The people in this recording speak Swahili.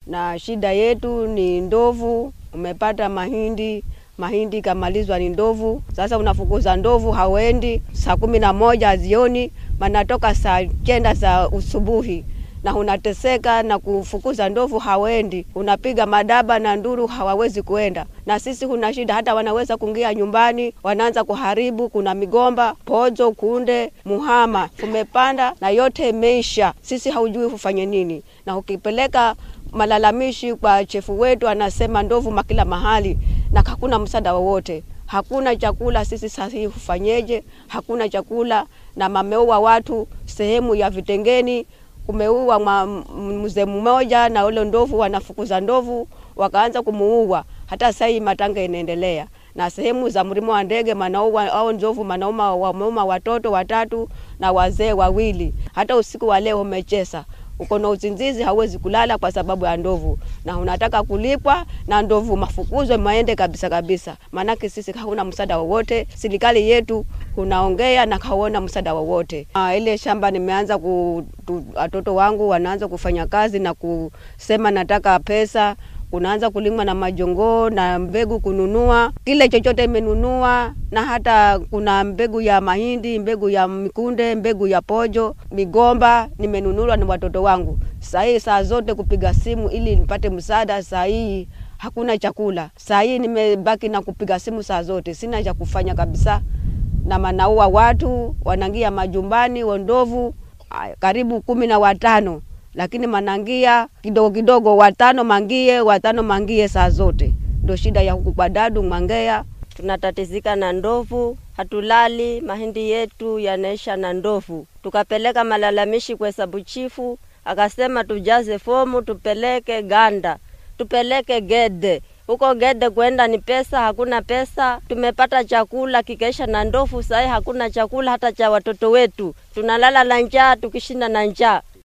na shida yetu ni ndovu. Umepata mahindi, mahindi kamalizwa ni ndovu. Sasa unafukuza ndovu, hawendi saa kumi na moja jioni, manatoka saa kenda za usubuhi na unateseka na kufukuza ndovu hawendi, unapiga madaba na nduru hawawezi kuenda. Na sisi kuna shida, hata wanaweza kuingia nyumbani, wanaanza kuharibu. Kuna migomba, pozo, kunde, muhama umepanda na yote imeisha, sisi haujui ufanye nini. Na ukipeleka malalamishi kwa chefu wetu, anasema ndovu makila mahali na hakuna msaada wowote hakuna chakula. Sisi sasa hii hufanyeje? Hakuna chakula na mameua watu sehemu ya Vitengeni kumeua mzee mmoja na ule ndovu, wanafukuza ndovu wakaanza kumuua. Hata sasa hii matanga inaendelea, na sehemu za mlima wa ndege manaua au ndovu manauma, wameuma watoto watatu na wazee wawili. Hata usiku wa leo umechesa uko na uzinzizi, hauwezi kulala kwa sababu ya ndovu, na unataka kulipwa na ndovu mafukuzwe maende kabisa kabisa, maanake sisi hauna msaada wowote. Serikali yetu unaongea na haona msaada wowote. Ah, ile shamba nimeanza ku watoto wangu wanaanza kufanya kazi na kusema nataka pesa kunaanza kulimwa na majongoo na mbegu kununua kile chochote imenunua, na hata kuna mbegu ya mahindi, mbegu ya mikunde, mbegu ya pojo, migomba nimenunulwa na watoto wangu. Saa hii saa zote kupiga simu ili nipate msaada, saa hii hakuna chakula. Saa hii nimebaki na kupiga simu saa zote, sina cha kufanya kabisa, na manaua watu wanangia majumbani, wandovu karibu kumi na watano lakini manangia kidogo kidogo, watano mangie, watano mangie saa zote. Ndio shida ya huku kwa Dadu Mwangea. Tunatatizika na ndovu, hatulali, mahindi yetu yanaisha na ndovu. Tukapeleka malalamishi kwa hesabu chifu, akasema tujaze fomu tupeleke Ganda, tupeleke Gede. Huko Gede kwenda ni pesa, hakuna pesa. Tumepata chakula kikaisha na ndovu, sahii hakuna chakula hata cha watoto wetu, tunalala na njaa, tukishinda na njaa.